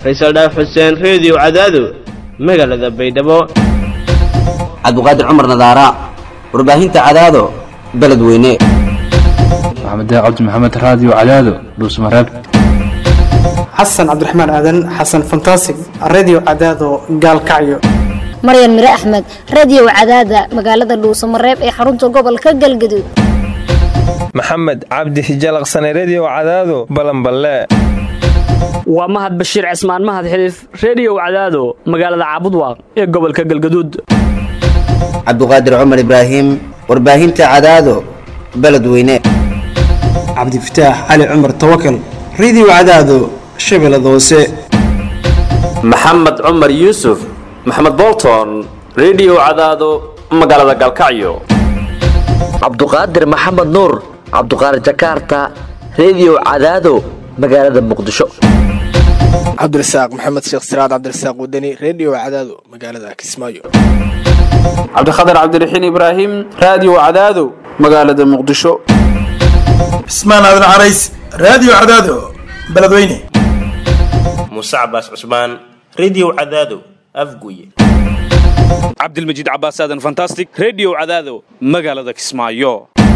faysal dhaaf xuseen reediyo cadaado magaalada baydhabo cabdiqaadir cumar nadaara warbaahinta cadaado beledweyne maxamed cabdi maxamed raadiyo cadaado dhuusmareeb xasan cabdiraxmaan aadan xasan fantasig redio cadaado gaalkacyo maryan mire axmed radio cadaada magaalada dhuusamareeb ee xarunta gobolka galgaduud maxamed cabdi hijalaqsane redio cadaado balanballe waa mahad bashiir cismaan mahad xiliif reediyow cadaado magaalada caabudwaaq ee gobolka galgaduud cabdiqaadir cumar ibraahim warbaahinta cadaado beledweyne cabdifataax cali cumar tawakal redio cadaado shabeellada hoose maxamed cumar yuusuf maxamed bolton redio cadaado magaalada galkacyo cabduqaadir maxamed nuur cabduqaadir jakaarta redio cadaado magaalada muqdisho cabdirasaaq maxamed sheekh siraad cabdirasaaq wadani redio cadaado magaalada kismaayo cabdikhatar cabdiraxiin ibraahim raadiyo cadaado magaalada muqdisho cismaan aadan carays raadiyo cadaado beledweyne muuse cabaas cusmaan redio cadaado afguye cabdilmajiid cabaas aadan fantastic redio cadaado magaalada kismaayo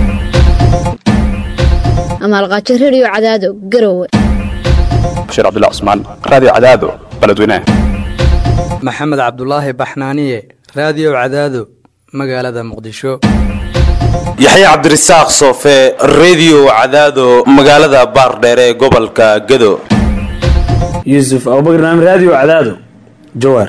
amaalqaajo redio cadaado garowe bashiir cabdilla cusmaan raadiyo cadaado beledweyne maxamed cabdulaahi baxnaaniye raadiyo cadaado magaalada muqdisho yaxya cabdirasaaq soofe redio cadaado magaalada baardheere ee gobolka gado yuusuf abubakr naam raadiyo cadaado jawaar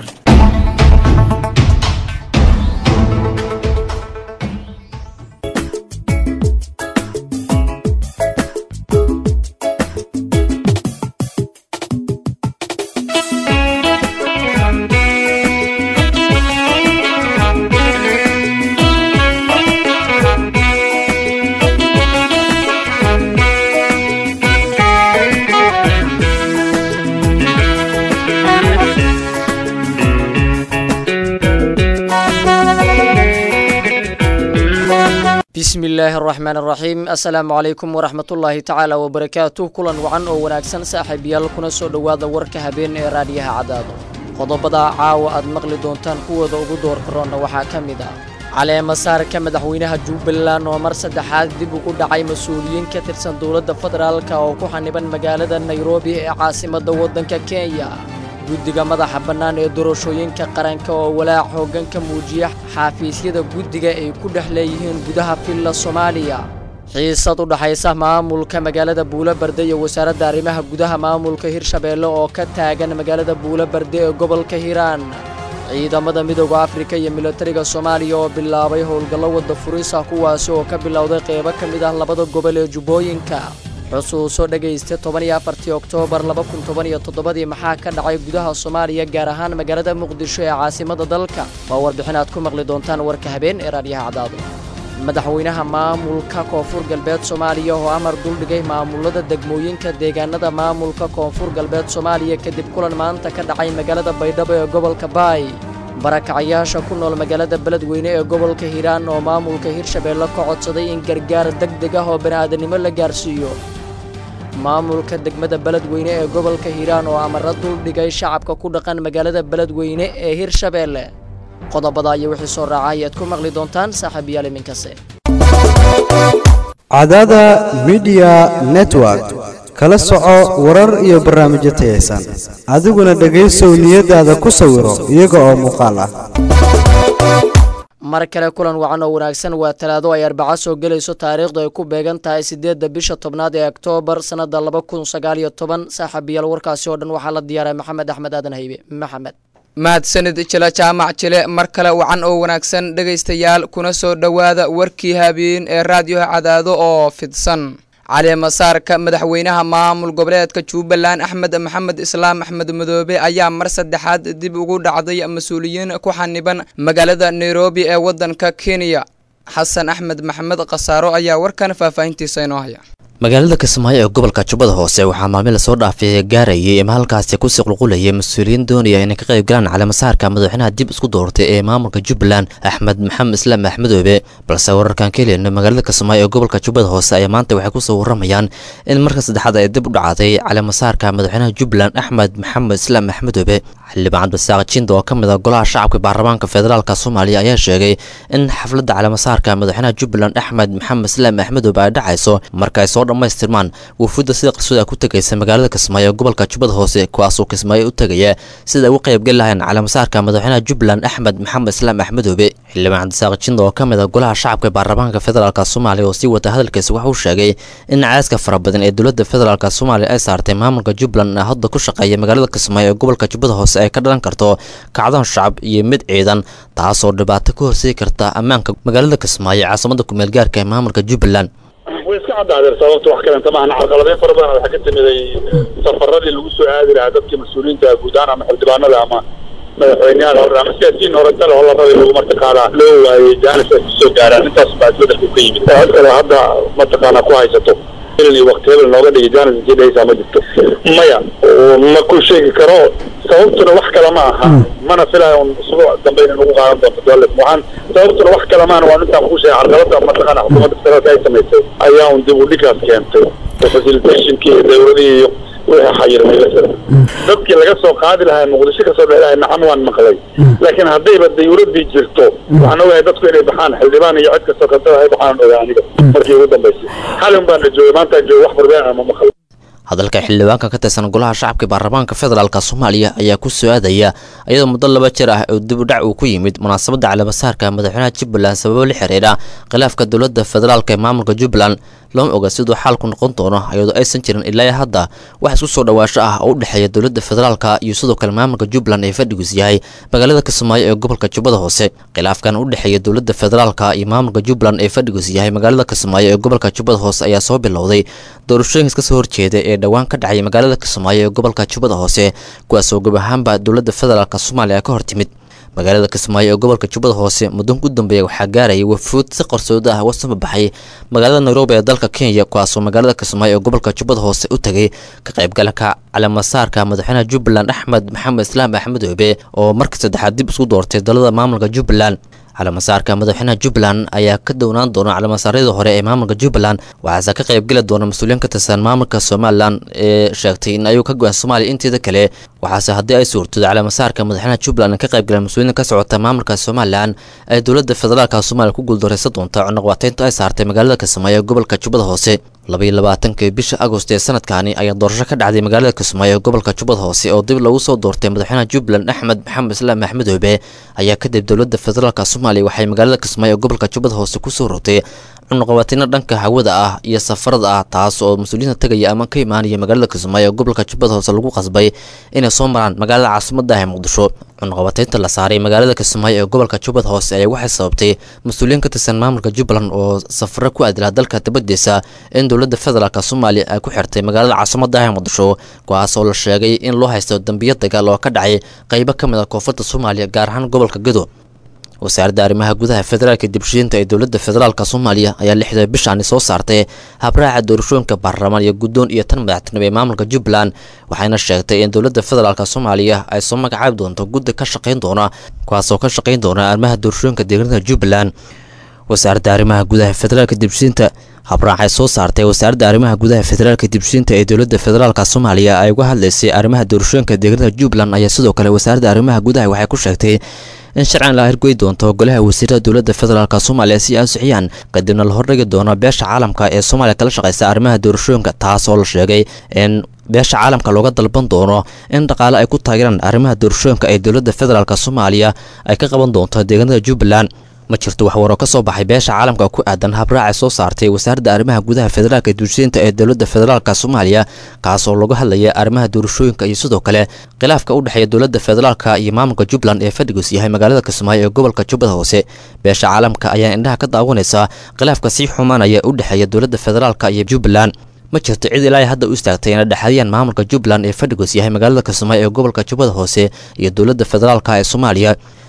bismillaahi araxmaan araxiim assalaamu calaykum waraxmatullaahi tacaala wabarakaatuh kulan wacan oo wanaagsan saaxiibayaal kuna soo dhowaada warka habeen ee raadiyaha cadaado qodobada caawa aad maqli doontaan kuwooda ugu doorka roonna waxaa ka mid ah caleema saarka madaxweynaha jubbaland oo mar saddexaad dib ugu dhacay mas-uuliyiin ka tirsan dowladda federaalk oo ku xaniban magaalada nairobi ee caasimadda waddanka kenya guddiga madaxa bannaan ee doorashooyinka qaranka oo walaac hooggan ka muujiya xaafiisyada guddiga ay ku dhex leeyihiin gudaha villa soomaaliya xiisad u dhaxaysa maamulka magaalada buulobarde iyo wasaaradda arrimaha gudaha maamulka hirshabeelle oo ka taagan magaalada buulobarde ee gobolka hiiraan ciidamada midooda afrika iyo militariga soomaaliya oo bilaabay howlgallo wadda furisa kuwaasi oo ka bilowday qeybo ka mid ah labada gobol ee jubbooyinka xusuuso dhegaysta toban iyo afartii oktoobar laba kun toban iyo toddobadii maxaa ka dhacay gudaha soomaaliya gaar ahaan magaalada muqdisho ee caasimada dalka waa warbixin aad ku maqli doontaan warka habeen ee raadyaha cadaado madaxweynaha maamulka koonfur galbeed soomaaliya oo amar duldhigay maamulada degmooyinka deegaanada maamulka koonfur galbeed soomaaliya kadib kulan maanta ka dhacay magaalada baydhabo ee gobolka baay barakacayaasha ku nool magaalada beledweyne ee gobolka hiiraan oo maamulka hirshabeelle ka codsaday in gargaar deg deg ah oo bani'aadanimo la gaarsiiyo maamulka degmada beledweyne ee gobolka hiiraan oo amara duldhigay shacabka ku dhaqan magaalada beledweyne ee hirshabeelle qodobada iyo wixii soo raaca ayaad ku maqli doontaan saaxiibayaal iminkase cadaada midiya network kala soco warar iyo barnaamijyo tayaysan adiguna dhegaysow niyadaada ku sawiro iyaga oo muuqaal ah mar kale kulan wacan oo wanaagsan waa talaado ay arbaco soo gelayso taariikhdu ay ku beegan tahay siddeedda bisha tobnaad ee oktoobar sannadda laba kun sagaal iyo toban saaxiibayaal warkaasi oo dhan waxaa la diyaaray maxamed axmed aadan haybe maxamed mahadsanid jile jaamac jile mar kale wacan oo wanaagsan dhegaystayaal kuna soo dhowaada warkii habeen ee raadiyoha cadaado oo fidsan caleemasaarka madaxweynaha maamul goboleedka jubbaland axmed maxamed islaam axmed madoobe ayaa mar saddexaad dib ugu dhacday mas-uuliyiin ku xaniban magaalada nairobi ee waddanka kenya xasan axmed maxamed khasaaro ayaa warkan faahfaahintiisa inoo haya magaalada kismaayo ee gobolka jubbada hoose waxaa maalmin lasoo dhaafay gaarayay ama halkaasi kusii qulqulayay mas-uuliyiin doonaya inay ka qayb galaan caleemasaarka madaxweynaha dib isku doortay ee maamulka jubbaland axmed maxamed islaam axmedoobe balse wararkan ka heleyna magaalada kismaayo ee gobolka jubbada hoose ayaa maanta waxay kusoo waramayaan in marka saddexaad ay dib u dhacday caleemasaarka madaxweynaha jubbaland axmed maxamed islaam axmedoobe xildhibaan cabdisaaq jindo oo ka mid ah golaha shacabka baarlamaanka federaalk soomaaliya ayaa sheegay in xafladda caleemasaarka madaxweynaha jubbaland axmed maxamed islaam axmedoobe ay dhacayso marka ay soo dhammaystirmaan wufuudda sida qarsood ku tegaysa magaalada kismaayo ee gobolka jubbada hoose kuwaasoo kismaayo u tegaya sida ay uga qaybgeli lahayn caleemasaarka madaxweynaha jubbaland axmed maxamed islaam axmedoobe xildhibaan cabdisaaq jindo oo ka mid ah golaha shacabka baarlamaanka federaalk soomaaliya oo sii wata hadalkiisa waxauu sheegay in caaska fara badan ee dowladda federaalk soomaaliya ay saartay maamulka jubbaland ee hadda ku shaqeeya magaalada kismaayo ee gobolka jubbada hoose ay ka dhalan karto kacdoon shacab iyo mid ciidan taasoo dhibaato ka horseedi karta ammaanka magaalada kismaayo ee caasimada kumeel gaarka ee maamulka jubbaland way iska caddaadeen sababta wax kalenta maahan carqaladeyn fara badan waxaa ka timiday safaradii lagu soo aadi lahaa dadkii mas-uuliyiinta guud ahaan ama xildhibaanada ama madaxweyneyaal hore ama siyaasiyiin horetale oo la rabay lagu martaqaanaa loo waayey jaanis ay kusoo gaaraan intaas baa isbedelku ka yimid cod kale hadda mataqaanaa ku haysato iyo waqti hebel nooga dhigi jaanis intii dhehaysaa ma jirto maya ma ku sheegi karo sababtuna wax kale ma aha mana filayo un usbuuc dambe inay nagu qaadan doonto dowlad waxaan sababtuna wax kale maana waa intaan kuu sheegay carqalada mataqaana xukuumadda federaalka ay samaysay ayaa un dib u dhigkaas keentay oo facilitationkii iyo dowladihii iyo wixii xayirmay lasada dadkii laga soo qaadi lahaa muqdisho kasoo bixi lahay nacam waan maqlay laakiin haddayba dayuuradii jirto waxaan ogahay dadku inay baxaan xildhibaan iyo cid kastoo kaltada ay baxaan ogaa aniga markii ugu dambaysay xalin baan la joogay maantaan joogay wax barbeen ma maqlay hadalka xildhibaanka ka tirsan golaha shacabka baarlamaanka federaalk soomaaliya ayaa ku soo aadaya iyadoo muddo laba jir ah oo dib u dhac uu ku yimid munaasabadda caleemasaarka madaxweynaha jubbaland sababo la xiriira khilaafka dowladda federaalk ee maamulka jubbaland looma oga siduu xaalku noqon doono iyadoo aysan jirin ilaa hadda wax isku soo dhawaasho ah oo u dhexeeya dowladda federaalka iyo sidoo kale maamulka jubbaland ee fadhigiis yahay magaalada kismaayo ee gobolka jubbada hoose khilaafkan u dhexeeya dowladda federaalka iyo maamulka jubbaland ee fadhigiis yahay magaalada kismaayo ee gobolka jubbada hoose ayaa soo bilowday doorashooyinkas kasoo horjeeda ee dhowaan ka dhacay magaalada kismaayo ee gobolka jubbada hoose kuwaasoo gab ahaanba dowladda federaalk soomaaliya ka hor timid magaalada kismaayo ee gobolka jubbada hoose muddan u dambeeya waxaa gaarayay wafuud si qarsooda ah wasama baxay magaalada nairobi ee dalka kenya kuwaasoo magaalada kismaayo ee gobolka jubbada hoose u tegay ka qaybgalka caleemasaarka madaxweynaha jubbaland axmed maxamed islaam axmedoobe oo markii saddexaad dib isku doortay dalada maamulka jubbaland caleemasaarka madaxweynaha jubbaland ayaa ka downaan doona caleemasaaryada hore ee maamulka jubbaland waxaase ka qaybgeli doona mas-uuliyiin ka tirsan maamulka somalilan ee sheegtay in ayuu ka go-an soomaaliya inteeda kale waxaase haddii ay suurtooda caleemasaarka madaxweynaha jubbaland ka qaybgaleen mas-uuliyiin ka socota maamulka somalilan ay dowladda federaalka soomaaliya ku guuldareysan doonta cunaqabateynta ay saartay magaalada kismaayo ee gobolka jubbada hoose labaiyo labaatankii bisha agost ee sanadkaani ayaa doorasho ka dhacday magaalada kismaayo ee gobolka jubbada hoose oo dib lagu soo doortay madaxweynaha jubbaland axmed maxamed islaam axmedoobe ayaa kadib dowladda federaalk soomaaliya waxay magaalada kismaayo ee gobolka jubbada hoose kusoo rogtay cunuqabatino dhanka hawada ah iyo safarada ah taas oo mas-uuliyiinta tegaya ama ka imaanaya magaalada kismaayo ee gobolka jubbada hoose lagu qasbay inay soo maraan magaalada caasimada ah ee muqdisho cunuqabateynta la saaray magaalada kismaayo ee gobolka jubbada hoose ayaa waxay sababtay mas-uuliyiin ka tirsan maamulka jubbaland oo safaro ku aadilaa dalka dabadiisa in dowladda federaalk soomaaliya ay ku xirtay magaalada caasimada ah ee muqdisho kuwaas oo la sheegay in loo haysto dambiyo dagaal oo ka dhacay qeybo ka mid a koonfurta soomaaliya gaar ahaan gobolka gedo wasaaradda arrimaha gudaha federaalka dibshiinta ee dowladda federaalk soomaaliya ayaa lixda bishaani soo saartay habraaca doorashooyinka baarlamaan iyo guddoon iyo tan madaxtinimo ee maamulka jubbaland waxayna sheegtay in dowladda federaalk soomaaliya ay soo magacaabi doonto guddi ka shaqayn doona kuwaasoo ka shaqayn doona arrimaha doorashooyinka deegaanada jubbaland wasaaradda arrimaha gudaha federaalka dibshiinta habraacay soo saartay wasaaradda arrimaha gudaha federaalka dibshiinta ee dowladda federaalk soomaaliya ay uga hadlaysay arrimaha doorashooyinka deegaanada jubbaland ayaa sidoo kale wasaaradda arrimaha gudaha waxay ku sheegtay in sharcan la hirgoy doonto golaha wasiirada dowladda federaalk soomaaliya si ay ansixiyaan kadibna la hordhigi doono beesha caalamka ee soomaaliya kala shaqeysa arrimaha doorashooyinka taas oo la sheegay in beesha caalamka looga dalban doono in dhaqaale ay ku taageeraan arrimaha doorashooyinka ee dowladda federaalk soomaaliya ay ka qaban doonto deegaanada jubbaland ma jirto wax waroo ka soo baxay beesha caalamka ku aadan habraacay soo saartay wasaaradda arrimaha gudaha federaalka duursiinta ee dowladda federaalk soomaaliya kaasoo lagu hadlaya arrimaha doorashooyinka iyo sidoo kale khilaafka u dhexeeya dowladda federaalka iyo maamulka jubbaland ee fadhigiis yahay magaalada kismaayo ee gobolka jubbada hoose beesha caalamka ayaa indhaha ka daawanaysa khilaafka sii xumaanaya u dhexeeya dowladda federaalka iyo jubbaland ma jirto cid ilaa hadda u istaagtay inay dhexadiyaan maamulka jubbaland ee fadhigoos yahay magaalada kismaayo ee gobolka jubbada hoose iyo dowladda federaalka ee soomaaliya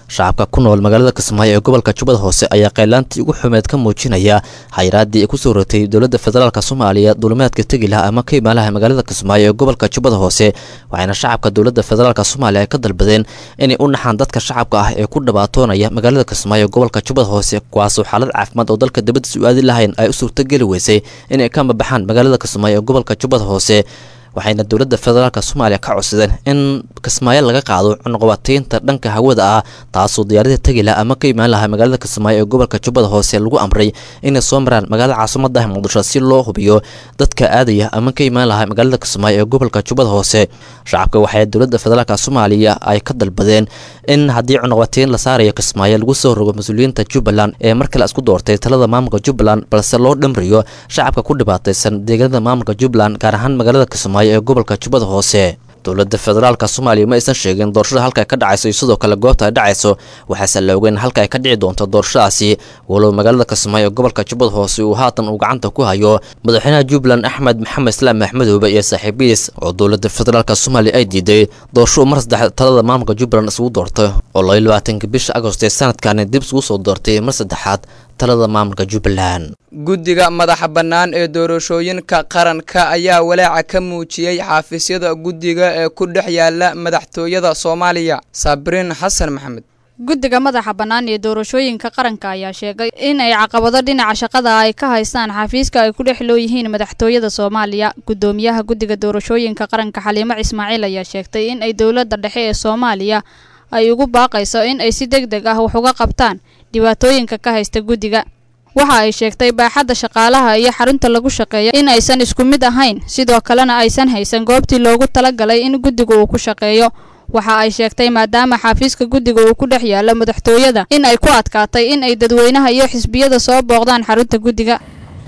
shacabka ku nool magaalada kismaayo ee gobolka jubbada hoose ayaa qaylaantii ugu xumeed ka muujinaya xayiraadii ay kusoo rotay dowladda federaalk soomaaliya duulimaadka tegi laha ama ka imaalaha magaalada kismaayo ee gobolka jubbada hoose waxayna shacabka dowladda federaalk soomaaliya ay ka dalbadeen inay u naxaan dadka shacabka ah ee ku dhibaatoonaya magaalada kismaayo ee gobolka jubbada hoose kuwaasoo xaalad caafimaad oo dalka dibaddiisa u aadi lahayn ay u suurtogeli weysay inay ka mabaxaan magaalada kismaayo ee gobolka jubbada hoose waxayna dowladda federaalk soomaaliya ka codsadeen in kismaayo laga qaado cunuqabataynta dhanka hawada ah taasoo diyaarada tegi laha ama ka imaan lahaa magaalada kismaayo ee gobolka jubbada hoose lagu amray inay soo maraan magaalada caasimada ah muqdisho si loo hubiyo dadka aadaya ama ka imaan lahaa magaalada kismaayo ee gobolka jubbada hoose shacabka waxay dowladda federaalk soomaaliya ay ka dalbadeen in haddii cunuqabatayn la saarayo kismaayo lagu soo rogo mas-uuliyiinta jubbaland ee mar kale isku doortay talada maamulka jubbaland balse loo dhamriyo shacabka ku dhibaataysan deegaanada maamulka jubbaland gaar ahaan magaalada kismaayo ee gobolka jubbada hoose dowladda federaalk soomaaliya ma aysan sheegin doorashada halka ay ka dhacayso iyo sidoo kale goobta ay dhacayso waxaase la ogeyn halka ay ka dhici doonto doorashadaasi walow magaalada kismaayo ee gobolka jubbada hoose uu haatan uu gacanta ku hayo madaxweynaha jubbaland axmed maxamed islaam axmedoobe iyo saaxiibihiis oo dowladda federaalk soomaaliya ay diiday doorasho uu mar saddex talada maamulka jubbaland isugu doortay oo labayo labaatanka bisha agost ee sanadkani dib isugu soo doortay mar saddexaad talada maamulka jubbaland guddiga madaxa bannaan ee doorashooyinka qaranka ayaa walaaca ka muujiyey xaafisyada guddiga ee ku dhex yaala madaxtooyada soomaaliya sabriin xasan maxamed guddiga madaxa bannaan ee doorashooyinka qaranka ayaa sheegay in ay caqabado dhinaca shaqada ay ka haystaan xafiiska ay ku dhex looyihiin madaxtooyada soomaaliya guddoomiyaha guddiga doorashooyinka qaranka xaliimo ismaaciil ayaa sheegtay in ay dowladda dhexe ee soomaaliya ay ugu baaqayso in ay si deg deg ah wax uga qabtaan dhibaatooyinka ka haysta guddiga waxa ay sheegtay baaxadda shaqaalaha iyo xarunta lagu shaqeeya in aysan isku mid ahayn sidoo kalena aysan haysan goobtii loogu talagalay in guddiga uu ku shaqeeyo waxa ay sheegtay maadaama xafiiska guddiga uu ku dhex yaalo madaxtooyada in ay ku adkaatay in ay dadweynaha iyo xisbiyada soo booqdaan xarunta guddiga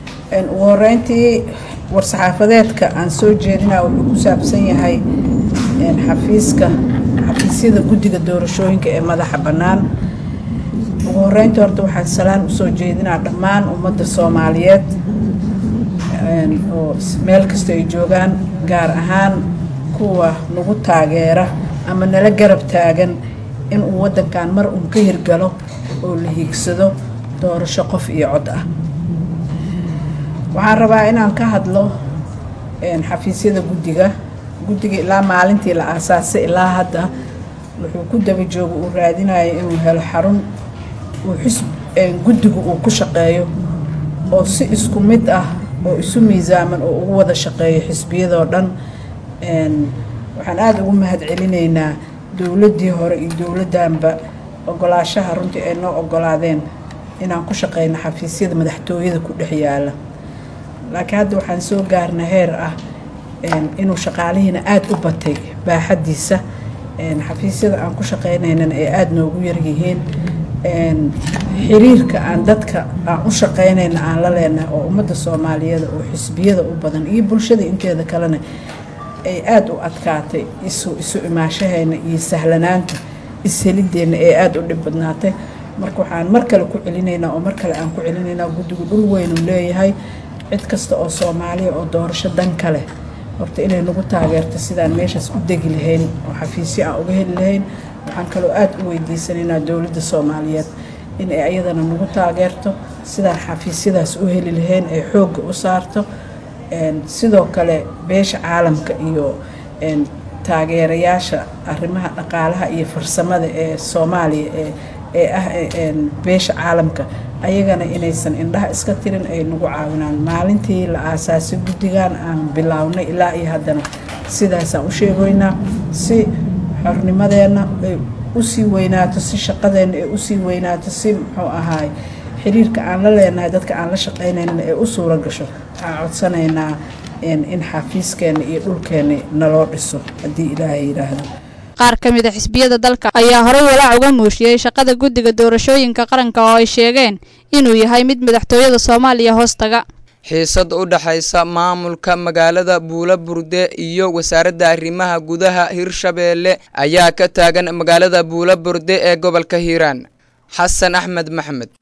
ugu horeyntii war-saxaafadeedka aan soo jeedinaa wuxuu ku saabsan yahay xafiiska xafiisyada guddiga doorashooyinka ee madaxa bannaan ugu horeyntii horta waxaan salaan usoo jeedinaa dhammaan ummadda soomaaliyeed oo meel kasta ay joogaan gaar ahaan kuwa nagu taageera ama nala garab taagan inuu waddankan mar uun ka hirgalo oo la hiigsado doorasho qof iyo cod ah waxaan rabaa inaan ka hadlo xafiisyada guddiga guddiga ilaa maalintii la aasaasay ilaa hadda wuxuu ku daba jooga uu raadinayo inuu helo xarun uu xisb guddigu uu ku shaqeeyo oo si isku mid ah oo isu miisaaman oo ugu wada shaqeeyo xisbiyadoo dhan waxaan aada ugu mahad celinaynaa dowladdii hore iyo dowladdanba ogolaashaha runtii ay noo ogolaadeen inaan ku shaqeyno xafiisyada madaxtooyada ku dhex yaala laakiin hadda waxaan soo gaarna heer ah inuu shaqaalihiina aada u batay baaxaddiisa xafiisyada aan ku shaqeynaynana ay aada noogu yaryihiin xiriirka aan dadka aan u shaqeynayna aan la leenahay oo ummadda soomaaliyeed oo xisbiyada u badan iyo bulshada inteeda kalena ay aada u adkaatay isu isu imaashahayna iyo sahlanaanta ishelideena ee aada u dhib badnaatay marka waxaan mar kale ku celinaynaa oo mar kale aan ku celinaynaa guddigu dhul weynuu leeyahay cid kasta oo soomaaliya oo doorasho dan ka leh horta inay nagu taageerto sidaan meeshaas u degi lahayn oo xafiisyo aan uga heli lahayn waxaan kaloo aada u weydiisanaynaa dowladda soomaaliyeed in ay ayadana nagu taageerto sidaan xafiisyadaas u heli lahayn ay xoogga u saarto sidoo kale beesha caalamka iyo taageerayaasha arrimaha dhaqaalaha iyo farsamada ee soomaaliya ee ee ah beesha caalamka ayagana inaysan indhaha iska tirin ay nagu caawinaan maalintii la aasaasay guddigan aan bilaawnay ilaa iyo haddana sidaasaan u sheegoynaa si xornimadeenna ay usii weynaato si shaqadeenna ay usii weynaato si muxuu ahaay xiriirka aan la leenahay dadka aan la shaqaynayna ay u suura gasho waxaan codsanaynaa in xafiiskeena iyo dhulkeena naloo dhiso haddii ilaahay yidhaahdo qaar ka mid a xisbiyada dalka ayaa horey walaac uga muujiyey shaqada guddiga doorashooyinka qaranka oo ay sheegeen inuu yahay mid madaxtooyada soomaaliya hoostaga xiisad u dhaxaysa maamulka magaalada buula burde iyo wasaaradda arrimaha gudaha hirshabeelle ayaa ka taagan magaalada buula burde ee gobolka hiiraan xasan axmed maxmed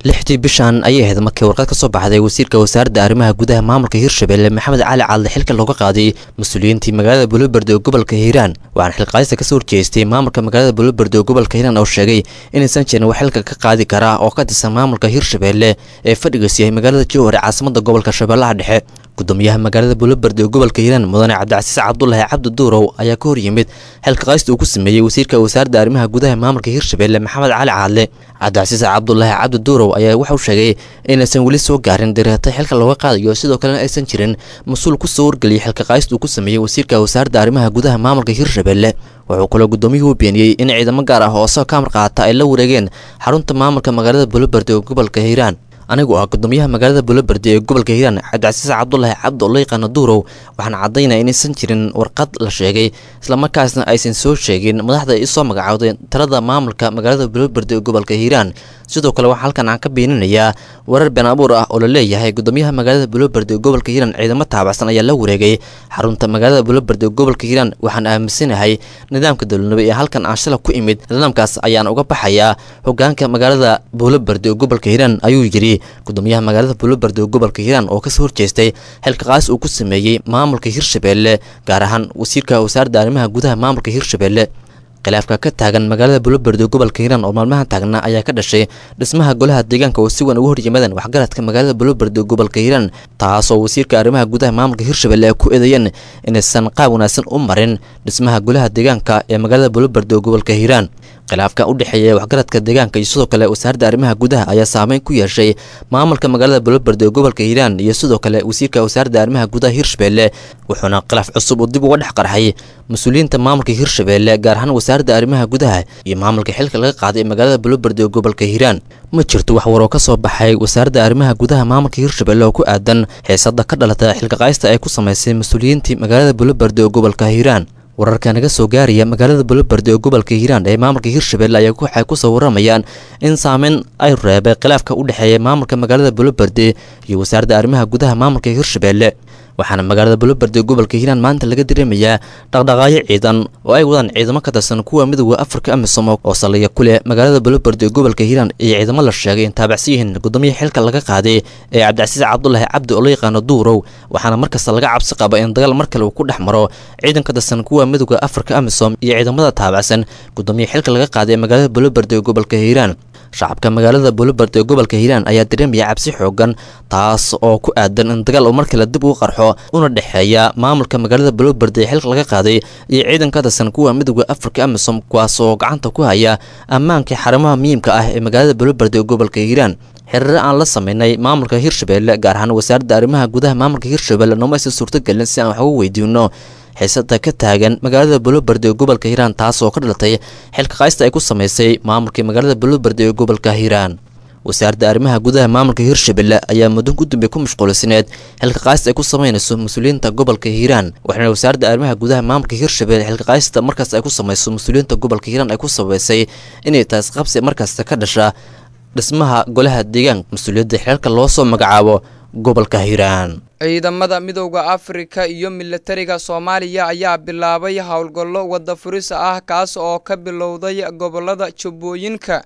lixdii bishan ayay ahayd markii warqad ka soo baxday wasiirka wasaaradda arrimaha gudaha maamulka hirshabelle maxamed cali cadle xilka looga qaaday mas-uuliyiintii magaalada buloberde ee gobolka hiiraan waxaana xilqaadista kasoo horjeestay maamulka magaalada buloberde ee gobolka hiiraan oo sheegay inaysan jirin wax xilka ka qaadi karaa oo ka tirsan maamulka hirshabelle ee fadhigiis yahay magaalada jowhar ee caasimada gobolka shabeellaha dhexe gudoomiyaha magaalada buloberde ee gobolka hiiraan mudane cabdicasiis cabdulaahi cabdi duurow ayaa ka hor yimid xilka qaadista uu ku sameeyey wasiirka wasaaradda arrimaha gudaha maamulka hirshabelle maxamed cali cadle cabdicasiis cabdulaahi cabdi duurow ayaa waxauu sheegay inaysan weli soo gaarin direetay xilka looga qaadayo sidoo kalena aysan jirin mas-uul ku soo wargeliyay xilka qaadista uu ku sameeyey wasiirka wasaaradda arrimaha gudaha maamulka hirshabelle wuxuu kaloo gudoomiyuhu beeniyey in ciidamo gaar ah oo isagoo kamar qaata ay la wareegeen xarunta maamulka magaalada buloberde ee gobolka hiiraan anigu ah gudoomiyaha magaalada buloberde ee gobolka hiiraan cabdicasiis cabdulaahi cabdi oo la yaqaano duurow waxaan caddaynaya inaysan jirin warqad la sheegay islamarkaasna aysan soo sheegin madaxda isoo magacowday talada maamulka magaalada buloberde ee gobolka hiiraan sidoo kale waxaa halkan aan ka beeninayaa warar been abuur ah oo la leeyahay gudoomiyaha magaalada buloberde ee gobolka hiiraan ciidamo taabacsan ayaa la wareegay xarunta magaalada buloberde ee gobolka hiiraan waxaan aaminsanahay nidaamka dowladnimo ee halkan aan shala ku imid nidaamkaas ayaan uga baxayaa hogaanka magaalada buloberde ee gobolka hiiraan ayuu yidhi gudoomiyaha magaalada buloberde ee gobolka hiiraan oo kasoo horjeestay xilka qaas uu ku sameeyey maamulka hirshabelle gaar ahaan wasiirka wasaaradda arrimaha gudaha maamulka hirshabelle khilaafka ka taagan magaalada buloberde ee gobolka hiiraan oo maalmahan taagna ayaa ka dhashay dhismaha golaha deegaanka oo si weyn ugu horyimaadeen waxgaradka magaalada buloberde ee gobolka hiiraan taasoo wasiirka arrimaha gudaha maamulka hirshabelle ay ku eedeeyeen inaysan qaab wanaagsan u marin dhismaha golaha deegaanka ee magaalada buloberde ee gobolka hiiraan khilaafka u dhexeeya waxgaradka deegaanka iyo sidoo kale wasaaradda arrimaha gudaha ayaa saameyn ku yeeshay maamulka magaalada buloberde ee gobolka hiiraan iyo sidoo kale wasiirka wasaaradda arrimaha gudaha hirshabelle wuxuuna khilaaf cusub uu dib uga dhex qarxay mas-uuliyiinta maamulka hirshabelle gaar ahaan wasaaradda arrimaha gudaha iyo maamulka xilka laga qaaday ee magaalada buloberde ee gobolka hiiraan ma jirto wax waroo ka soo baxay wasaaradda arrimaha gudaha maamulka hirshabelle oo ku aadan xiisada ka dhalata xilka qaaysta ay ku samaysay mas-uuliyiintii magaalada buloberde ee gobolka hiiraan wararka naga soo gaaraya magaalada buloberde ee gobolka hiiraan ee maamulka hirshabelle ayaa waxay ku soo waramayaan in saameyn ay reebay khilaafka u dhexeeya maamulka magaalada buloberde iyo wasaaradda arrimaha gudaha maamulka hirshabelle waxaana magaalada buloberde ee gobolka hiiraan maanta laga dareemayaa dhaqdhaqaayo ciidan oo ay wadaan ciidamo ka tirsan kuwa midooda afrika amisom oo saldhigya ku leh magaalada buloberde ee gobolka hiiraan iyo ciidamo la sheegay in taabacsan yihiin gudoomiyaha xilka laga qaaday ee cabdicasiis cabdulaahi cabdi oo la yaqaano duurow waxaana markasta laga cabsi qaba in dagaal mar kale uu ku dhex maro ciidan ka tirsan kuwa midooda afrika amisom iyo ciidamada taabacsan gudoomiyaha xilka laga qaaday ee magaalada buloberde ee gobolka hiiraan shacabka magaalada buloberde ee gobolka hiiraan ayaa dareemaya cabsi xoogan taas oo ku aadan in dagaal uu mar kale dib ugu qarxo una dhexeeya maamulka magaalada buloberde ee xilka laga qaaday iyo ciidan ka tirsan kuwa midooda afrika amisom kuwaas oo gacanta ku haya ammaanka xarumaha muhiimka ah ee magaalada buloberde ee gobolka hiiraan xiriiro aan la sameynay maamulka hirshabelle gaar ahaan wasaaradda arrimaha gudaha maamulka hirshabelle nooma aysan suurtogelin si aan wax uga weydiino xiisada ka taagan magaalada buloberde ee gobolka hiiraan taas oo ka dhalatay xilka qaaysta ay ku samaysay maamulkii magaalada buloberde ee gobolka hiiraan wasaaradda arrimaha gudaha maamulka hirshabelle ayaa muddo gudunbe ku mashquulsineed xilka qaaysta ay ku samaynayso mas-uuliyiinta gobolka hiiraan waxaana wasaaradda arrimaha gudaha maamulka hirshabelle xilka qaaysta markaas ay ku samayso mas-uuliyiinta gobolka hiiraan ay ku sabaysay inay taas qabsi markasta ka dhasha dhismaha golaha deegaanka mas-uuliyadda xeelka loo soo magacaabo gobolka hiiraan ciidamada midowda afrika iyo milatariga soomaaliya ayaa bilaabay howlgallo wadda furisa ah kaas oo ka bilowday gobolada jubbooyinka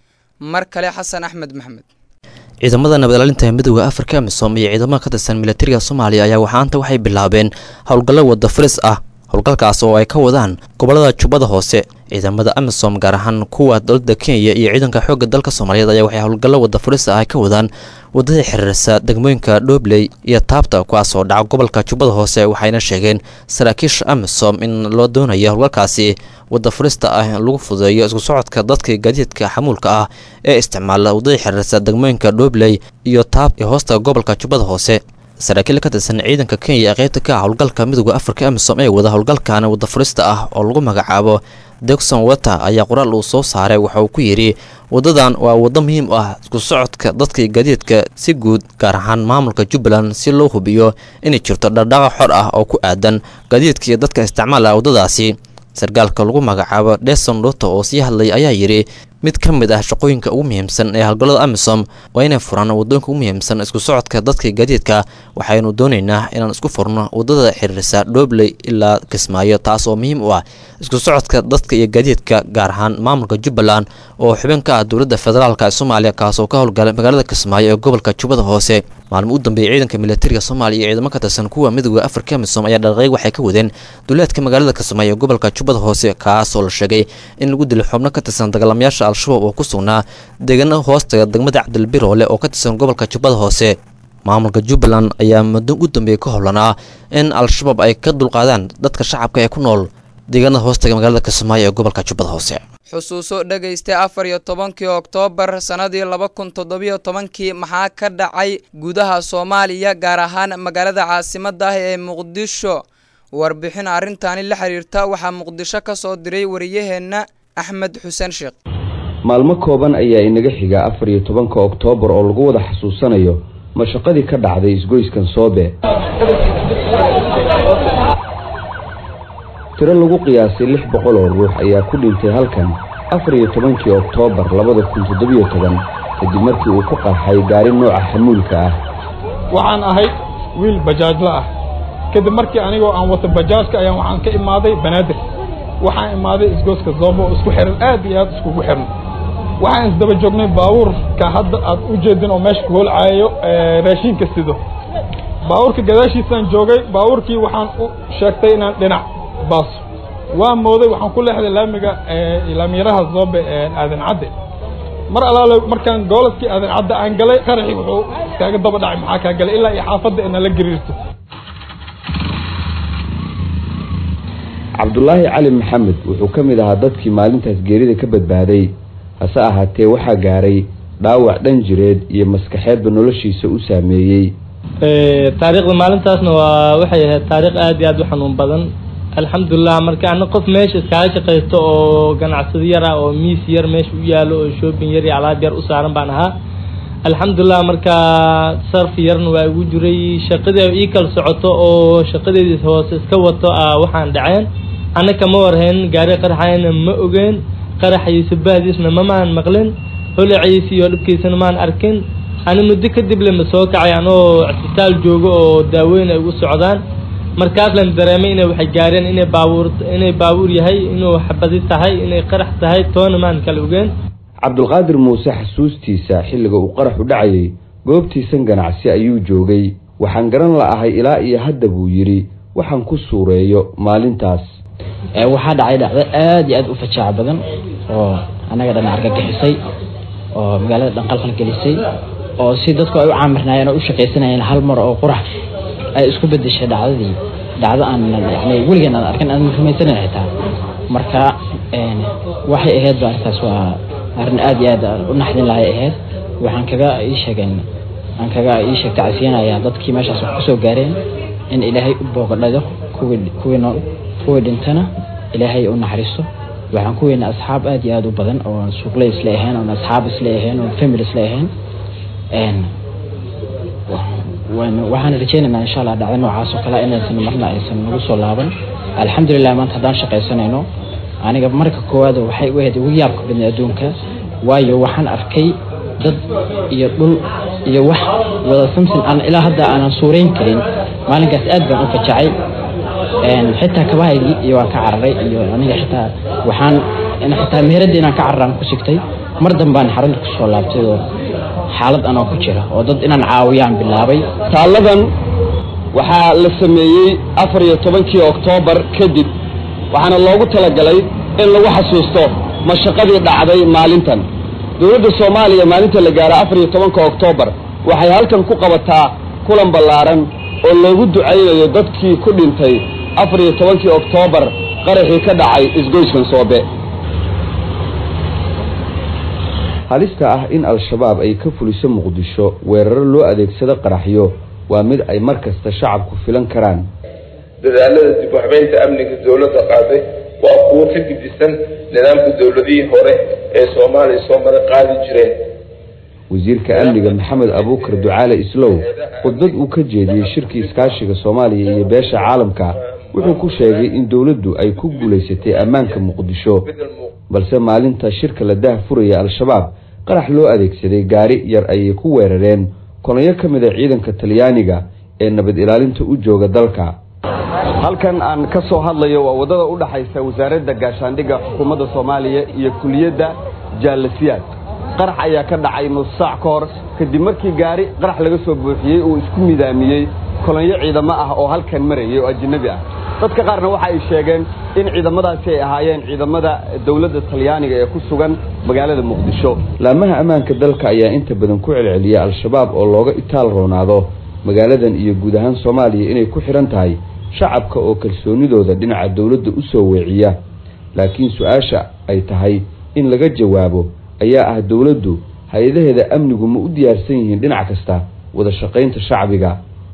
mar kale xasan axmed maxamed ciidamada nabadilaalinta midooda afrika amisom iyo ciidamada ka tirsan milatariga soomaaliya ayaa waxaanta waxay bilaabeen howlgallo wadda furis ah howlgalkaas oo ay ka wadaan gobolada jubbada hoose ciidamada amisom gaar ahaan kuwa dowladda kenya iyo ciidanka xoogga dalka soomaaliyeed ayaa waxay howlgallo wadda furis ah ay ka wadaan wadada xiriirisa degmooyinka dhobley iyo taabta kuwaas oo dhaca gobolka jubbada hoose waxayna sheegeen saraakiisha amisom in loo doonayo howlgalkaasi wadda furista ah in lagu fudeeyo isku socodka dadka gaadiidka xamuulka ah ee isticmaala wadada xiriirisa degmooyinka dhobley iyo taab ee hoosta gobolka jubbada hoose saraakiil ka tirsan ciidanka kenya ee qaybta ka ah howlgalka midooda afrika amisom ee wada howlgalkan wadda furista ah oo lagu magacaabo degson water ayaa qoraal uu soo saaray waxa uu ku yidhi waddadan waa waddo muhiim u ah isku socodka dadka gaadiidka si guud gaar ahaan maamulka jubbaland si loo hubiyo inay jirto dhardhaqa xor ah oo ku aadan gaadiidka iyo dadka isticmaala waddadaasi sarkaalka lagu magacaabo deson ruto oo sii hadlay ayaa yidhi mid ka mid ah shaqooyinka ugu muhiimsan ee howlgallada amisom waa inay furaan waddooyinka ugu muhiimsan isku socodka dadka gaadiidka waxaynu doonaynaa inaan isku furno waddada xiriirisa dhobley ilaa kismaayo taas oo muhiim u ah isku socodka dadka iyo gaadiidka gaar ahaan maamulka jubbaland oo xubin ka ah dowladda federaalka ee soomaaliya kaasoo ka howlgalay magaalada kismaayo ee gobolka jubbada hoose maalmo u dambeeyay ciidanka militariga soomaaliya iyo ciidamo ka tirsan kuwa midooda afrika amisom ayaa dhaqeeq waxay ka wadeen duleedka magaalada kismaayo ee gobolka jubbada hoose kaas oo la sheegay in lagu dilay xubno ka tirsan dagaalamayaasha al-shabaab oo ku sugnaa deegaano hoostaga degmada cabdilbiroole oo ka tirsan gobolka jubbada hoose maamulka jubbaland ayaa muddo u dambeeyay ka howlanaa in al-shabaab ay ka dulqaadaan dadka shacabka ee ku nool deegaanada hoostaga magaalada kismaayo ee gobolka jubbada hoose xusuuso dhegaysta afar iyo tobankii oktoobar sannadii laba kun toddobiyo tobankii maxaa ka dhacay gudaha soomaaliya gaar ahaan magaalada caasimadda ah ee muqdisho warbixin arrintaani la xiriirta waxaa muqdisho ka soo diray wariyaheenna axmed xuseen sheekh maalmo kooban ayaa inaga xiga afar iyo tobanka oktoobar oo lagu wada xasuusanayo mashaqadii ka dhacday isgoyskan soobe tiro lagu qiyaasay lix boqol oo ruux ayaa ku dhintay halkan afar iyo tobankii oktoobar labada kun toddobiyo toban kadib markii uu ku qarxay gaari nooca xamuulka ah waxaan ahay wiil bajaajla ah kadib markii anigoo aan wata bajaajka ayaan waxaan ka imaaday banaadir waxaan imaaday isgooska zoobo oo isku xiran aad iyo aad iskugu xiran waxaan isdaba joognay baabuurka hadda aad u jeedin oo meesha ku holcaayo raashiinka sido baabuurka gadaashiisaan joogay baabuurkii waxaan u sheegtay inaan dhinac baaso waa mooday waxaan ku leexday laamiga laamiyaraha zoobe aadan cadde mar alaale markaan goolaskii aadan cadde aan galay qaraxii wuxuu iskaaga daba dhacay maxaa kaa galay ilaa iyo xaafadda inala gariirto cabdulaahi cali maxamed wuxuu ka mid ahaa dadkii maalintaas geerida ka badbaaday hase ahaatee waxaa gaaray dhaawac dhan jireed iyo maskaxeedba noloshiisa u saameeyey taariikhda maalintaasna waa waxay ahayd taariikh aad iyo aad u xanuun badan alxamdulilah marka ana qof meesha iskaaga shaqaysto oo ganacsado yar ah oo miis yar meesha u yaalo oo shoobin yar iyo alaab yar u saaran baan ahaa alxamdulilah marka sarfi yarna waa igu jiray shaqadii ii kala socoto oo shaqadeedii hoose iska wato ah waxaan dhaceen ana kama warhayn gaari qaraxayna ma ogeen qaraxaysa bahdiisna mamaan maqlin holaciisa iyo dhibkiisana maan arkin ani muddo kadib lema soo kacay anoo cisbitaal joogo oo daaweyn ay ugu socdaan markaas lan dareemay inay waxay gaareen inay baabuur inay baabuur yahay inuu xabadi tahay inay qarax tahay toona maan kala ogeen cabdulqaadir muuse xasuustiisa xilliga uu qaraxu dhacayay goobtiisan ganacsi ayuu joogay waxaan garan la'ahay ilaa iyo hadda buu yidhi waxaan ku suureeyo maalintaas waxaa dhacay dhacdo aad iyo aad u fajaac badan oo annaga dhan argagixisay oo magaalada dhan qalqal gelisay oo si dadku ay u caamirnaayeen oo u shaqaysanayeen hal mar oo qurax ay isku bedeshay dhacdadii dhacdo aan yani weligeen aan arkin aan rumaysanan xitaa marka waxay ahayd ba arrintaas waa arrin aad iyo aad u naxdin lahay ahayd waxaan kaga ii sheegeen aan kaga ii sheeg tacsiyanayaa dadkii meeshaas wax kusoo gaareen in ilaahay u booqadhado kuwii kuwii nool kuwii dhintana ilaahay u naxariisto waxaan ku weynaa asxaab aad iyo aad u badan oo suuqley isla ahayn oon asxaab isla ahayn oon family isla ahayn waxaan rajeynaynaa insha allah dhacdo noocaas oo kale inaysan marna aysan nagu soo laaban alxamdulilah maanta haddaan shaqaysanayno aniga marka koowaad waxay u ahayd ugu yaabka badnay adduunka waayo waxaan arkay dad iyo dhul iyo wax wada samsin aan ilaa hadda aanan suurayn karin maalinkaas aad baan u fajacay xitaa kabahaygii iyo waan ka cararay iyo aniga xitaa waxaan xitaa meheradda inaan ka cararaan ku sigtay mar dambaan xarunta kusoo laabtay oo xaalad anoo ku jira oo dad inaan caawiyaan bilaabay taalladan waxaa la sameeyey afar iyo tobankii oktoobar kadib waxaana loogu talagalay in lagu xasuusto mashaqadii dhacday maalintan dowladda soomaaliya maalinta la gaaro afar iyo tobanka oktoobar waxay halkan ku qabataa kulan ballaaran oo loogu ducaynayo dadkii ku dhintay afar iyo tobankii oktoobar qaraxii ka dhacay isgoyskan soobe halista ah in al-shabaab ay ka fuliso muqdisho weeraro loo adeegsado qaraxyo waa mid ay mar kasta shacabku filan karaan dadaalada dib u habeynta amniga dowladda qaaday waa kuwo ka gidisan nidaamka dowladihii hore ee soomaaliya soo mara qaadi jireen wasiirka amniga maxamed abuukar ducaale islow khudbad uu ka jeediyey shirkii iskaashiga soomaaliya iyo beesha caalamka wuxuu ku sheegay in dowladdu ay ku guulaysatay ammaanka muqdisho balse maalinta shirka la daah furaya al-shabaab qarax loo adeegsaday gaari yar ayay ku weerareen kolonyo ka mid a ciidanka talyaaniga ee nabad ilaalinta u jooga dalka halkan aan ka soo hadlayo waa waddada u dhaxaysa wasaaradda gaashaandhigga xukuumadda soomaaliya iyo kuliyadda jaalasiyaad qarax ayaa ka dhacay nus saac ka hor kadib markii gaari qarax laga soo buuxiyey uu isku midaamiyey kolonyo ciidamo ah oo halkan marayay oo ajnabi ah dadka qaarna waxa ay sheegeen in ciidamadaasi ay ahaayeen ciidamada dowladda talyaaniga ee ku sugan magaalada muqdisho laamaha ammaanka dalka ayaa inta badan ku celceliya al-shabaab oo looga itaal roonaado magaaladan iyo guud ahaan soomaaliya inay ku xidhan tahay shacabka oo kalsoonidooda dhinaca dowladda u soo weeciya laakiin su-aasha ay tahay in laga jawaabo ayaa ah dowladdu hay-adaheeda amnigu ma u diyaarsan yihiin dhinac kasta wada shaqaynta shacbiga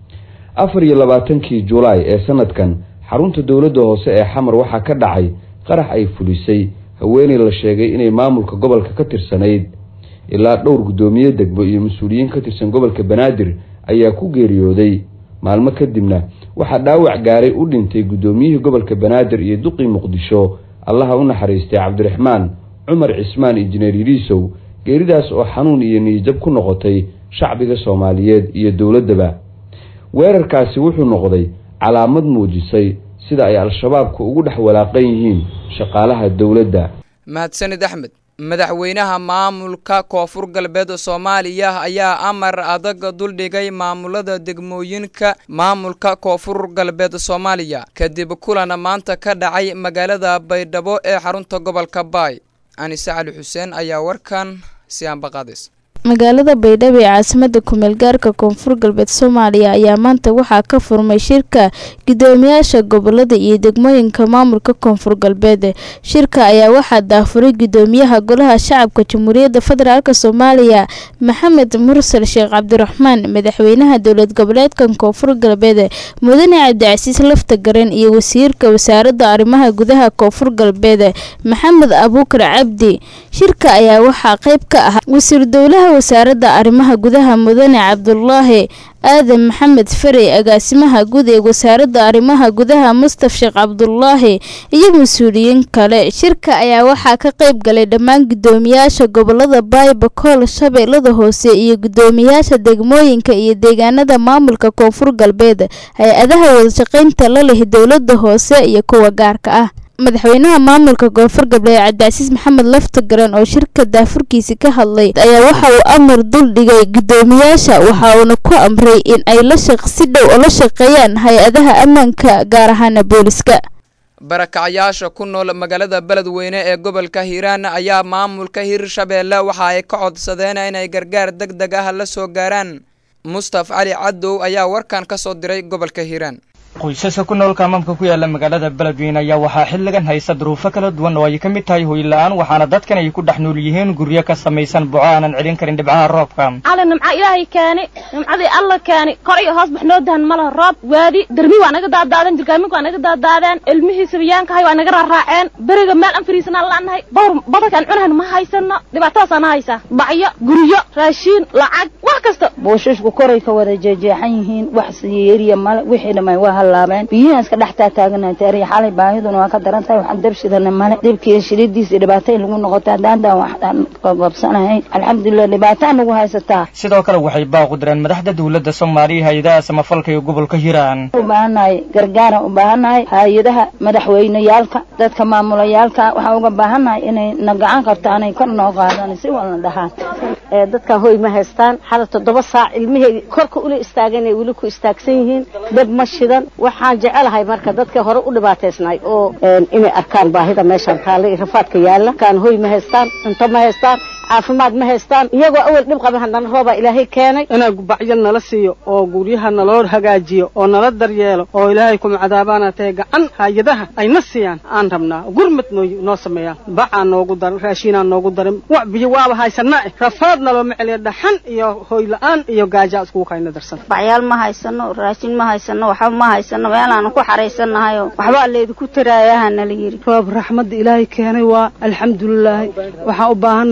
afar iyo labaatankii julaay ee sanadkan xarunta dowladda hoose ee xamar waxaa ka dhacay qarax ay fulisay haweeney la sheegay inay maamulka gobolka ka tirsanayd ilaa dhowr guddoomiye degmo iyo mas-uuliyiin ka tirsan gobolka banaadir ayaa ku geeriyooday maalmo kadibna waxaa dhaawac gaaray u dhintay guddoomiyihii gobolka banaadir iyo duqii muqdisho allaha u naxariistay cabdiraxmaan cumar cismaan injineer yiriisow geeridaas oo xanuun iyo niyijab ku noqotay shacbiga soomaaliyeed iyo dowladdaba weerarkaasi wuxuu noqday calaamad muujisay sida ay al-shabaabku ugu dhex walaaqan yihiin shaqaalaha dowladda mahadsanid axmed madaxweynaha maamulka koonfur galbeed soomaaliya ayaa amar adag duldhigay maamulada degmooyinka maamulka koonfur galbeed soomaaliya kadib kulan maanta ka dhacay magaalada baydhabo ee xarunta gobolka baay anise cali xuseen ayaa warkan si aanbaqaadis magaalada baydhabo ee caasimada kumeel gaarka koonfur galbeed soomaaliya ayaa maanta waxaa ka furmay shirka gudoomiyaasha gobolada iyo degmooyinka maamulka koonfur galbeed shirka ayaa waxaa daafuray gudoomiyaha golaha shacabka jamhuuriyadda federaalk soomaaliya maxamed mursal sheekh cabdiraxmaan madaxweynaha dowlad goboleedkan koonfur galbeed mudane cabdicasiis lafta garen iyo wasiirka wasaaradda arrimaha gudaha koonfur galbeed maxamed abuukar cabdi shirka ayaa waxaa qeyb ka ah wasiir dowlaha wasaaradda arrimaha gudaha mudane cabdulaahi aadan maxamed farey agaasimaha guud ee wasaaradda arrimaha gudaha mustaf sheekh cabdulaahi iyo mas-uuliyiin kale shirka ayaa waxaa ka qeyb galay dhammaan gudoomiyaasha gobolada baaybakool shabeellada hoose iyo gudoomiyaasha degmooyinka iyo deegaanada maamulka koonfur galbeed hay-adaha wadashaqeynta la leh dowlada hoose iyo kuwa gaarka ah madaxweynaha maamulka koonfur galbeed cabdicasiis maxamed lafta garan oo shirka daafurkiisi ka hadlay ayaa waxa uu amar dul dhigay gudoomiyaasha waxa uuna ku amray in ay la si dhow oo la shaqeeyaan hay-adaha ammaanka gaar ahaana booliska barakacayaasha ku nool magaalada beledweyne ee gobolka hiiraan ayaa maamulka hirshabeelle waxa ay ka codsadeen inay gargaar deg deg ah la soo gaaraan mustaf cali cadow ayaa warkan ka soo diray gobolka hiiraan qoysaska ku nool kaamaamka ku yaala magaalada beledweyne ayaa waxaa xilligan haysta duruufo kala duwan oo ay ka mid tahay hoyla-aan waxaana dadkan ay ku dhex nool yihiin guryo ka samaysan boco aanan celin karin dhibcaha roobka cali nimca ilaahay keeni nimcadii alla keeni kor iyo hoos bax noo dahan malaha roob waadi darmi waa naga daadaadeen jirgaaminka waa naga daadaadeen ilmihii sabiyaankahay waa naga raaraaceen beriga meel aan fariisanaan la'nahay bawr badarkaan cunahan ma haysano dhibaatadaasaan haysaa bacyo guryo raashiin lacag wax kasta buushashku koray ka wada jeejeexan yihiin wax siyeriya male wixii dhamay waa halaabeen biyihiin iska dhex taataaganahay taariya xalay baahiduna waa ka daran tahay waxaan dabshidana male dhibkii shilidiisa dhibaato in lagu noqoto haddaantaan waxaan qaqabsanahay alxamdulilah dhibaataa nagu haysataa sidoo kale waxay baaq u direen madaxda dowladda soomaaliya hay-adaha samafalka iyo gobolka hiiraan u baahannahay gargaaraan u baahannahay hay-adaha madaxweyneyaalka dadka maamulayaalka waxaan uga baahannahay inay na gacan qabtaanay kor noo qaadaan si walna dhahaan dadka hoy ma haystaan hada toddoba saac ilmihey korka ula istaagan ay weli ku istaagsan yihiin dab ma shidan waxaan jecelahay marka dadka hore u dhibaataysnay oo inay arkaan baahida meeshaan taalla iyo rafaadka yaalla kaan hoy ma haystaan cunto ma haystaan caafimaad ma haystaan iyagoo awal dhib qaba haddana roobaa ilaahay keenay inaa gubacyo nala siiyo oo guryaha naloo hagaajiyo oo nala daryeelo oo ilaahay kuma cadaabaana tahay gacan hay-adaha ayna siiyaan aan rabnaa gurmad noo noo sameeyaan bacaa noogu daran raashiinaa noogu daran wax biyo waaba haysana eh rafaad nalooma celiya dhaxan iyo hoy la-aan iyo gaajaa iskugu kayna darsan bacyaal ma haysano raashin ma haysano waxba ma haysano meelaanu ku xaraysanahayo waxbaa leedinku taraayaha nala yidhi roob raxmadda ilaahay keenay waa alxamdulilaahi waxaan u baahannahay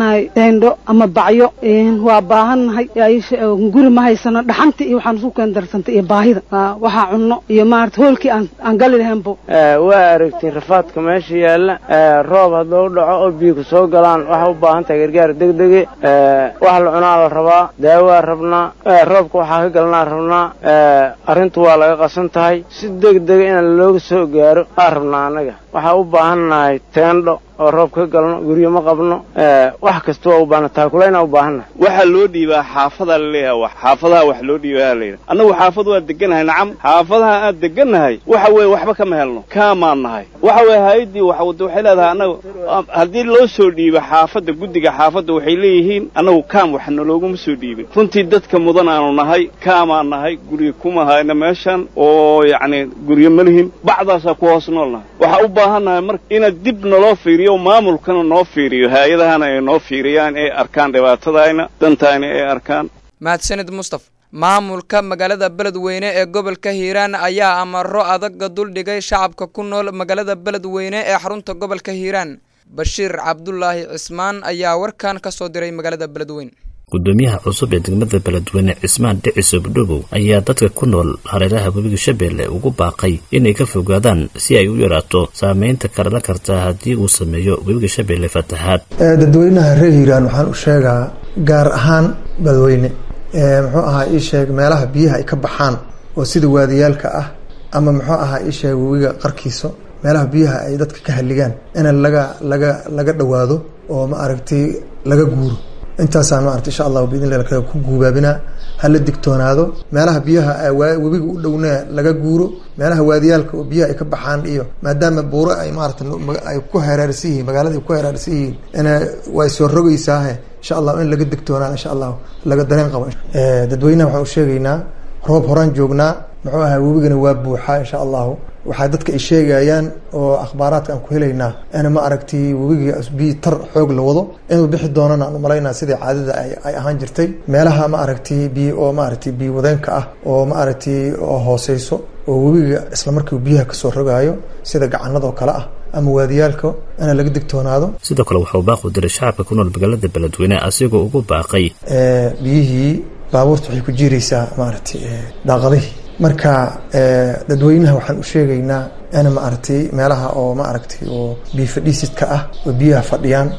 teendho ama bacyo waa baahannahay guri ma haysano dhaxanta iyo waxaan isku keen darsantay iyo baahida waxaa cunno iyo maarata hoolkii aan gali lahaynbo waa aragtay rafaadka meesha yaalla roob hadduu dhaco oo biyo ku soo galaan waxaa u baahan tahay gargaar degdege wax la cunaa la rabaa daawaa rabnaa roobka waxaa ka galanaa rabnaa arrintu waa laga qasan tahay si degdega in looga soo gaaro aa rabnaa annaga waxaa u baahannahay teendho oo roob ka galno guryo ma qabno wax kasta waa u baahna taakulayna u baahannahay waxaa loo dhiibaa xaafadaa laleeyahay wax xaafadaha wax loo dhiibaa layidhi annagu xaafad waa degannahay nacam xaafadaha aad degannahay waxa weeye waxba kama helno kaamaan nahay waxa weeye hay-addii waxwada waxay leedahay annagu haddii loo soo dhiibo xaafadda guddiga xaafadda waxay leeyihiin annagu kaam wax nalooguma soo dhiibin runtii dadka mudan aanu nahay kaamaan nahay guryo kuma hayna meeshan oo yacni guryo ma lihin bacdaasaa ku hoos nool nahay waxaa u baahannahay marka inaad dib naloo fiiriyo maamulkana noo fiiriyo hay-adahana ay noo fiiriyaan ay arkaan dhibaatadayna dantayna ay arkaan mahadsanid mustaf maamulka magaalada beledweyne ee gobolka hiiraan ayaa amaro adaga duldhigay shacabka ku nool magaalada beledweyne ee xarunta gobolka hiiraan bashiir cabdulaahi cismaan ayaa warkan ka soo diray magaalada beledweyne gudoomiyaha cusub ee degmada beledweyne cismaan dhiciso budhobow ayaa dadka ku nool hareeraha webiga shabeelle ugu baaqay inay ka fogaadaan si ay u yaraato saameynta karala karta haddii uu sameeyo webiga shabeelle fatahaad dadweynaha reer hiiraan waxaan u sheegaa gaar ahaan beledweyne muxuu ahaa ii sheeg meelaha biyaha ay ka baxaan oo sida waadiyaalka ah ama muxuu ahaa ii sheeg webiga qarkiisa meelaha biyaha ay dadka ka halligaan in laga laga laga dhowaado oo ma aragtay laga guuro intaasaan maarata insha allahu biidn illahi kaga ku guubaabinaa hala digtoonaado meelaha biyaha webiga u dhowna laga guuro meelaha waadiyaalka oo biyaha ay ka baxaan iyo maadaama buuro ay maarata ay ku heraarsan yihiin magaalada ay ku heraarsan yihiin ina way soo rogeysaahe insha allahu in laga digtoonaado insha allahu laga dareen qabo dadweynaha waxaan u sheegaynaa roob horaan joognaa muxuu ahaa webigana waa buuxaa insha allahu waxaa dadka ay sheegayaan oo akhbaaraadka aan ku helaynaa in ma aragtay webigii biyi tar xoog la wado inuu bixi doonana aan umalaynaa sidai caadada ay ahaan jirtay meelaha ma aragtay biy oo maaragtay biyo wadeenka ah oo ma aragtay oo hooseyso oo webiga isla markiiu biyaha kasoo rogaayo sida gacanadoo kale ah ama waadiyaalka ina laga digtoonaado sidoo kale waxauu baaqu diray shacabka ku nool magaalada beledweyne asigoo ugu baaqay biyihii baabuurta waxay ku jiiraysaa maaragtay daaqadihii marka dadweynaha waxaan u sheegaynaa in maaragtay meelaha oo maaragtay oo biyo fadhiisidka ah oo biyaha fadhiyaan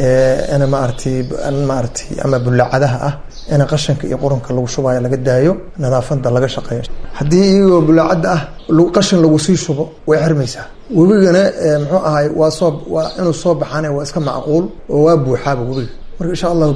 ina maaragtay maaragtay ama bullacadaha ah in qashanka iyo qurunka lagu shubayo laga daayo nadaafada laga shaqeeyo haddii iyagoo bullaacadda ah qashin lagu sii shubo way xirmaysaa webigana muxuu ahay waa soo waa inuu soo baxaana waa iska macquul oo waa buuxaaba webiga marka insha allahu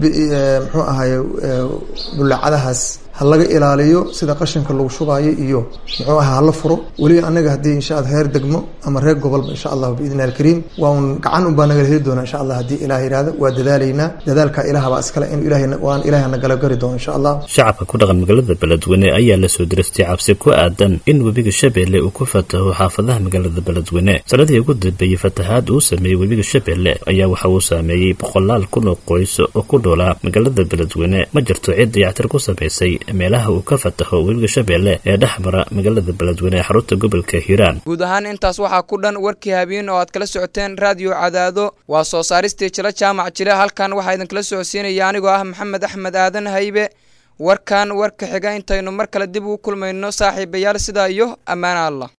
muxuu ahaye bullaacadahaas ha laga ilaaliyo sida qashinka lagu shubaayo iyo muxuu aha hala furo weli anaga haddii insha alla reer degmo ama reer gobolba insha allahu biidni illahi alkariim waa un gacan unbaa nagala heli doona insha allah haddii ilaah yihahdo waa dadaalaynaa dadaalka ilaah baa iskale in ilaah waan ilaah nagala gari doono insha allah shacabka ku dhaqan magaalada beledweyne ayaa la soo diristay cabsi ku aadan in webiga shabeelle uu ku fataho xaafadaha magaalada beledweyne sanadii ugu dambeeyey fatahaad uu sameeyey webiga shabeelle ayaa waxa uu saameeyey boqolaal kun oo qoys oo ku dhoolaa magaalada beledweyne ma jirto cid dayactir ku samaysay meelaha uu ka fataho webiga shabeelle ee dhex mara magaalada beledweyne ee xarunta gobolka hiiraan guud ahaan intaas waxaa ku dhan warkii habeen oo aad kala socoteen raadiyo cadaado waa soo saaristii jilo jaamac jile halkan waxaa idinkala socodsiinaya anigoo ah maxamed axmed aadan haybe warkan warka xiga intaynu mar kale dib ugu kulmayno saaxiibayaal sidaa iyo ammaana allah